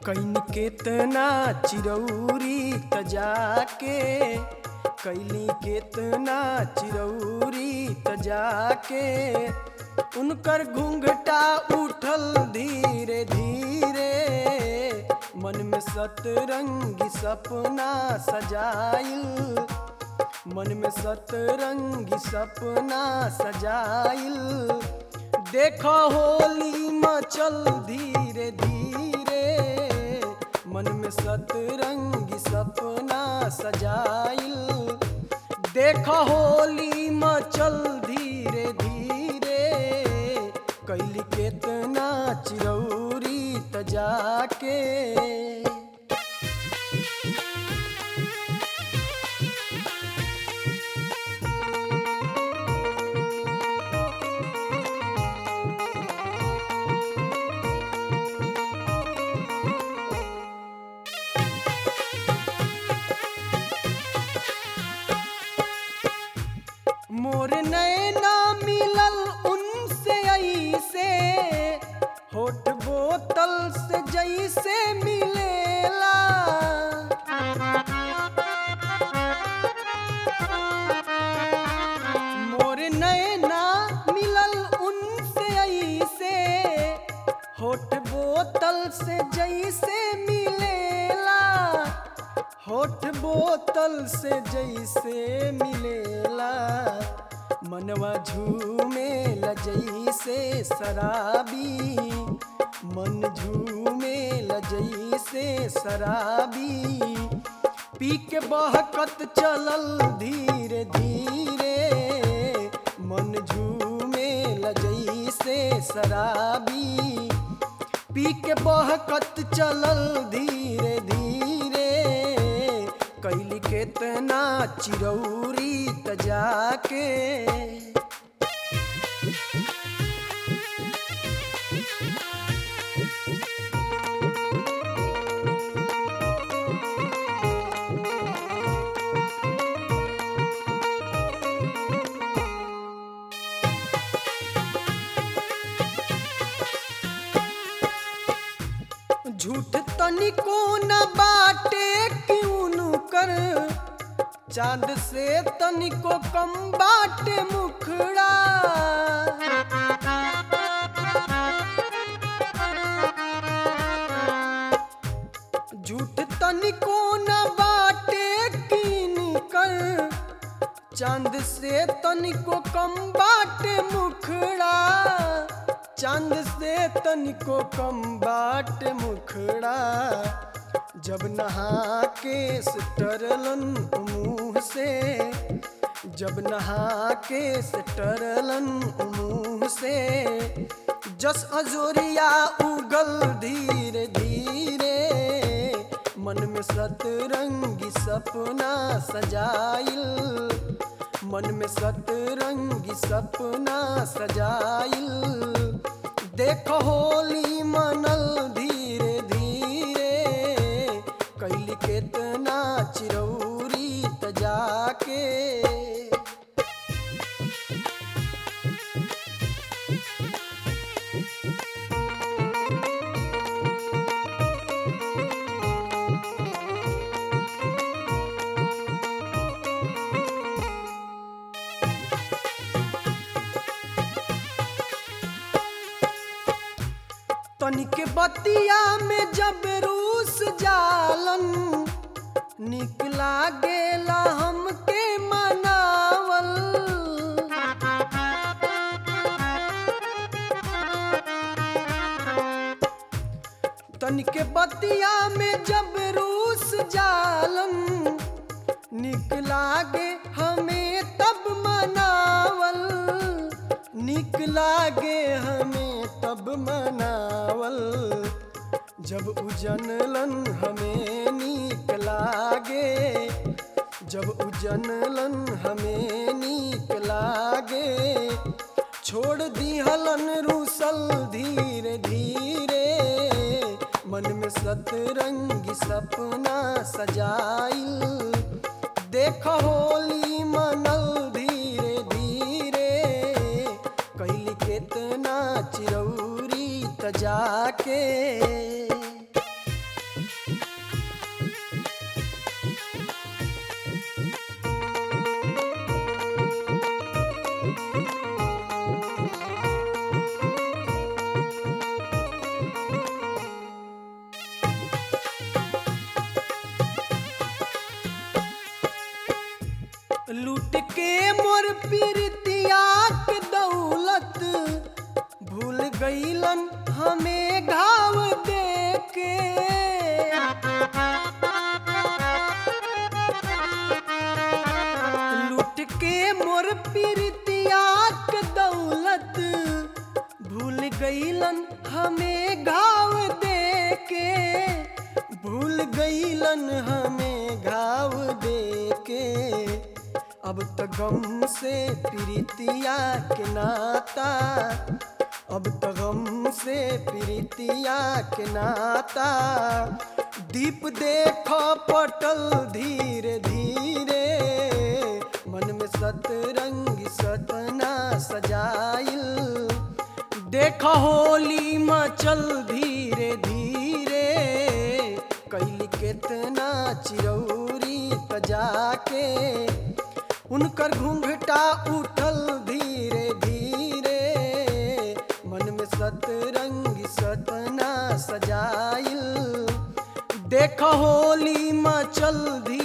can केतना चिरौरी त जाके कैली केतना चिरौरी त जाके उनकर घूंघटा उठल धीरे धीरे मन में सतरंगी सपना सजाइल मन में सतरंगी सपना सजाइल देखो होली मचल धीरे धीरे मन में सतरंगी सपना सजाइल देखो होली मचल धीरे धीरे कैली केतना चिरौरी त जाके मोर नैना मिलल उनसे ऐसे होठ बोतल से जैसे मिलेला मोर नैना मिलल उनसे ऐसे होठ बोतल से जैसे मिलेला होठ बोतल से जैसे मिलेला मनवा झूमे जैसे शराबी मन झूमे जैसे शराबी पी के बहकत चलल धीरे धीरे मन झूमे जैसे शराबी पी के बहकत चलल धीरे धीरे कैली केतना चिरौरी त जाके झूठ तनिको न बाटे क्यों कर चांद से तनिको कम बाटे मुखड़ा झूठ तनिको न बाटे कीन कर चांद से तनिको कम बाटे मुखड़ा चांद से तनिको कम बाट मुखड़ा जब नहा के टरलन मुंह से जब नहा के टरलन मुंह से जस अजोरिया उगल धीरे धीरे मन में सतरंगी सपना सजाइल मन में सतरंगी सपना सजाइल देखो होली मनल धीरे धीरे कैली केतना चिरौरी त जाके तनिक बतिया में जब रूस जालन निकला गेला हमके मनावल तनिक बतिया में जब रूस जालन निकला गे हमें तब मनावल निकला गे हमें तब मनावल जब उजनलन हमें नीक लागे जब उजनलन हमें नीक लागे छोड़ दिहलन रूसल धीरे धीरे मन में सतरंगी सपना सजाइल देख होली मनल धीरे धीरे कैली केतना चिरौरी त जाके गईलन हमें घाव दे के भूल गईलन हमें घाव दे के अब तो गम से प्रीतिया के नाता अब तो गम से प्रीतिया के नाता दीप देखो पटल धीरे धीरे मन में सतरंग सतना सजाइल देख होली मचल धीरे धीरे कैली केतना चिरौरी तजाके उनकर घूंघटा उठल धीरे धीरे मन में सतरंग सतना सजाइल देख होली मचल धीरे